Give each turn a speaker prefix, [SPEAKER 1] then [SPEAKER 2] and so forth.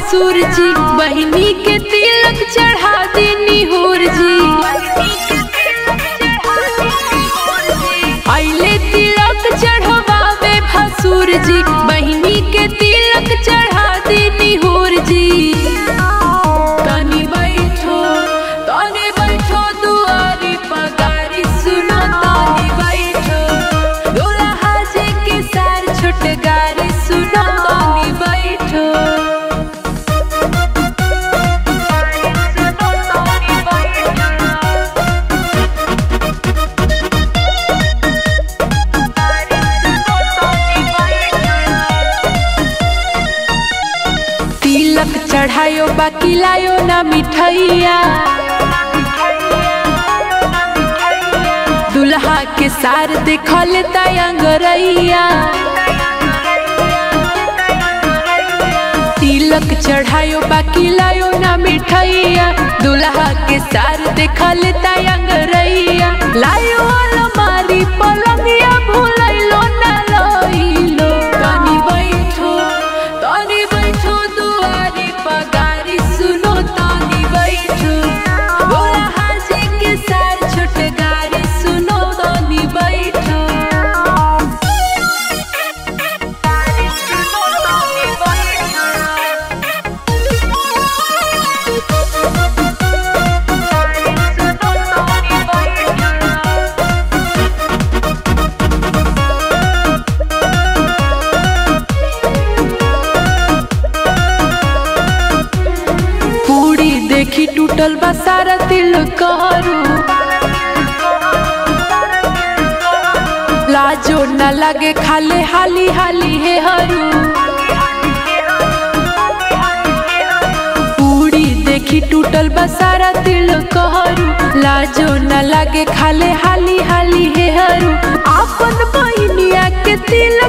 [SPEAKER 1] भसुर जी बहिनी के तिलक चढ़ा देनी होर जी आइले तिलक चढ़वावे भसुर जी बहिनी के तिलक चढ़ा देनी होर जी तनी बैठो तनी बैठो दुआरी पगारी सुनो तनी बैठो दुल्हा जी के सार छोट गारी सुनो तनी बैठो तिलक चढ़ायो बाकी लायो ना मिठैया दुल्हा के सार देखल तयंगरैया तिलक चढ़ायो बाकी लायो ना मिठैया दुल्हा के सार देखल तयंगरैया लायो अलमारी पलंगिया भूलैलो ना लइलो तनी बैठो तनी बैठो दुआरी पगारी सुनो तनी बैठो बोला हाजी के सार छोट गारी सुनो तनी बैठो पूरी देखी टूटल बा सारा दिल करू लाजो न लगे खाले हाली हाली हे हरू पूरी देखी टूटल बा सारा दिल कहरू लाजो न लगे खाले हाली हाली हे हरू आपन बहिनिया के तिलक